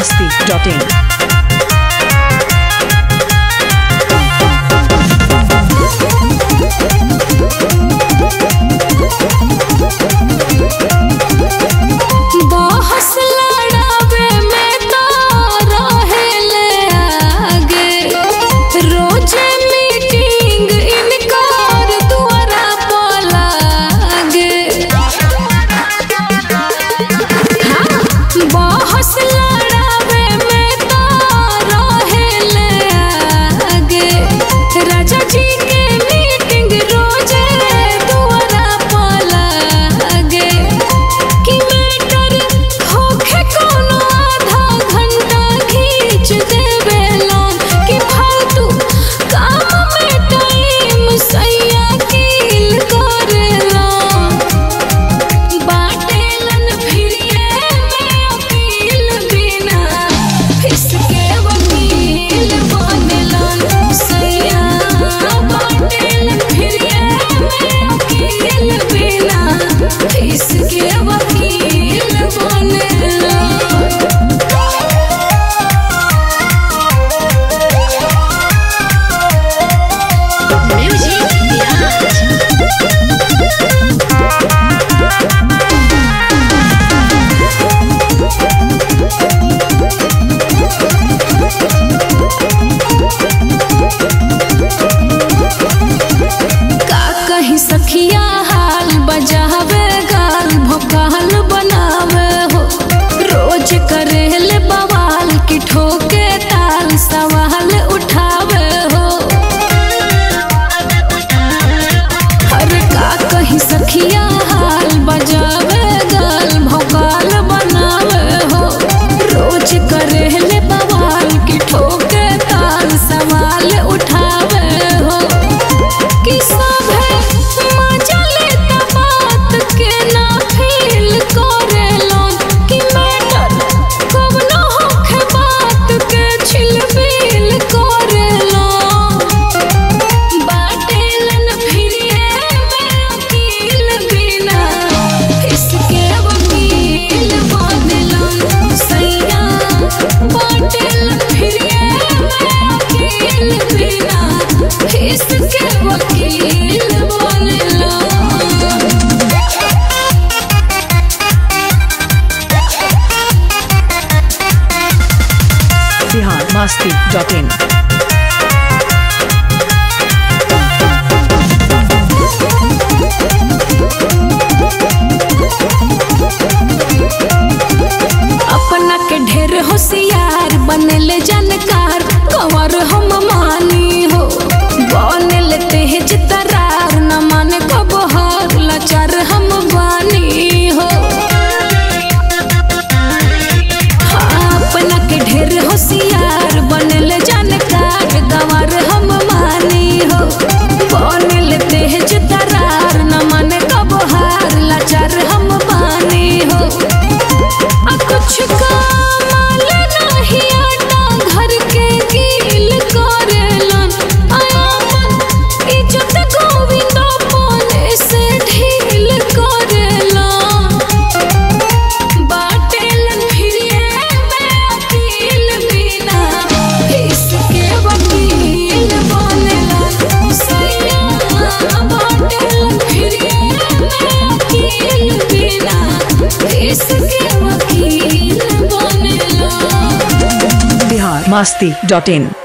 masti.in. बहस लड़ावे में तो रहेले आगे रोजे मीटिंग इनकार दुआरा पर लागे हाँ, बहस लड़ावे में तो रहेले आगे राजा जी के मीटिंग रोजे दुआरा पर लागे कि मैटर होखे कोनो आधा घंटा खींच देवे लोन कि फालतू काम में टाइम सैया किल करेला बाटेलन फिरिए में अपील बिना फिसके वकील बनेलन सैया बाटेलन फिरिए में अपील बिना फिसके वकील बनेलन म्यूजिक बिहार का कहीं सखिया हाल बजावे गाल भोकाल बनावे हो रोज करेले बवाल की ठोके ताल सवाल उठावे हो अरे का कहीं सखिया हाल बजावे गाल भोकाल बनावे हो रोज करेले बवाल की ठोके ताल सवाल उठावे हो कि सभे मजा लेता बात के ना फील करेलन कि मैटर कवनो होखे बात के छिलबिल करेलन बाटेलन फिरिए में अकील बिना इसके वकील बनेलन सैया बाटेलन फिरिए में अकील बिना इसके वकील बनेलन Bihar masti.in. अपना के ढेर होशियार बनले जानकार कंवर हम मानी हो बनले तेज तरार न माने कब हार लाचार हम बानी हो हाँ, अपना के ढेर होशियार बनले जानकार गंवर हम मानी हो बनले तेज तरार न माने कब हार लाचार हम बानी हो आ कुछ कमाल नहीं आटा घर के गील करेलन आयापन इज्जत गोविंद अपने से ढील करेलन बाटेलन फिरिए में अकील बिना इसके वकील बनेलन सैया बाटेलन फिरिए में अकील बिना इसके वकील बनेलन Bihar masti.in.